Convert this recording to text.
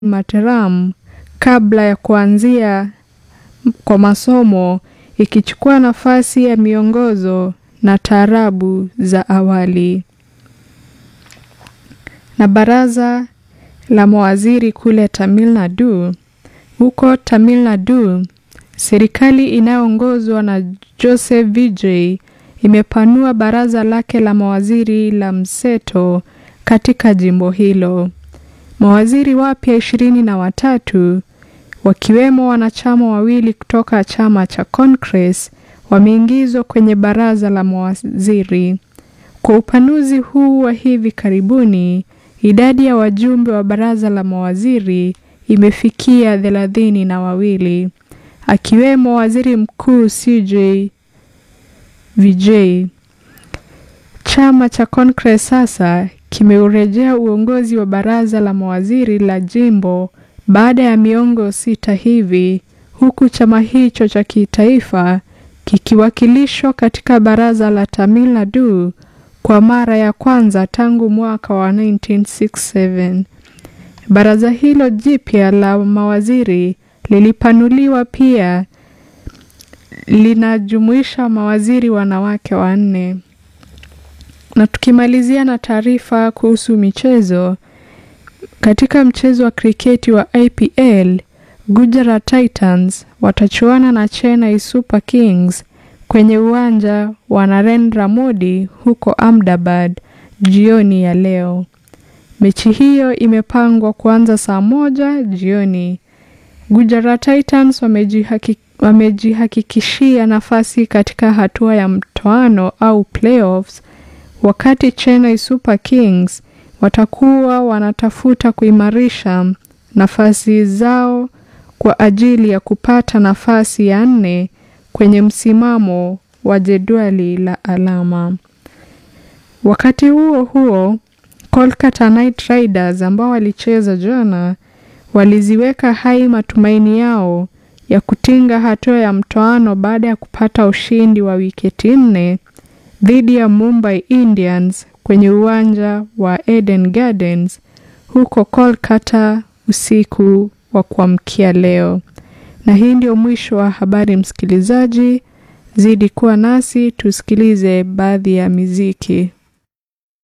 Materam kabla ya kuanzia kwa masomo ikichukua nafasi ya miongozo na taarabu za awali. Na baraza la mawaziri kule Tamil Nadu. Huko Tamil Nadu, serikali inayoongozwa na Joseph Vijay imepanua baraza lake la mawaziri la mseto katika jimbo hilo. Mawaziri wapya ishirini na watatu wakiwemo wanachama wawili kutoka chama cha Congress wameingizwa kwenye baraza la mawaziri. Kwa upanuzi huu wa hivi karibuni, idadi ya wajumbe wa baraza la mawaziri imefikia thelathini na wawili, akiwemo waziri mkuu CJ Vijay. Chama cha Congress sasa kimeurejea uongozi wa baraza la mawaziri la jimbo baada ya miongo sita hivi, huku chama hicho cha kitaifa kikiwakilishwa katika baraza la Tamil Nadu kwa mara ya kwanza tangu mwaka wa 1967. Baraza hilo jipya la mawaziri lilipanuliwa pia linajumuisha mawaziri wanawake wanne. Na tukimalizia na taarifa kuhusu michezo, katika mchezo wa kriketi wa IPL, Gujarat Titans watachuana na Chennai Super Kings kwenye uwanja wa Narendra Modi huko Ahmedabad jioni ya leo. Mechi hiyo imepangwa kuanza saa moja jioni. Gujarat Titans wamejihaki, wamejihakikishia nafasi katika hatua ya mtoano au playoffs, wakati Chennai Super Kings watakuwa wanatafuta kuimarisha nafasi zao kwa ajili ya kupata nafasi ya nne kwenye msimamo wa jedwali la alama. Wakati huo huo, Kolkata Knight Riders ambao walicheza jana waliziweka hai matumaini yao ya kutinga hatua ya mtoano baada ya kupata ushindi wa wiketi nne dhidi ya Mumbai Indians kwenye uwanja wa Eden Gardens huko Kolkata usiku wa kuamkia leo. Na hii ndio mwisho wa habari, msikilizaji. Zidi kuwa nasi tusikilize baadhi ya miziki.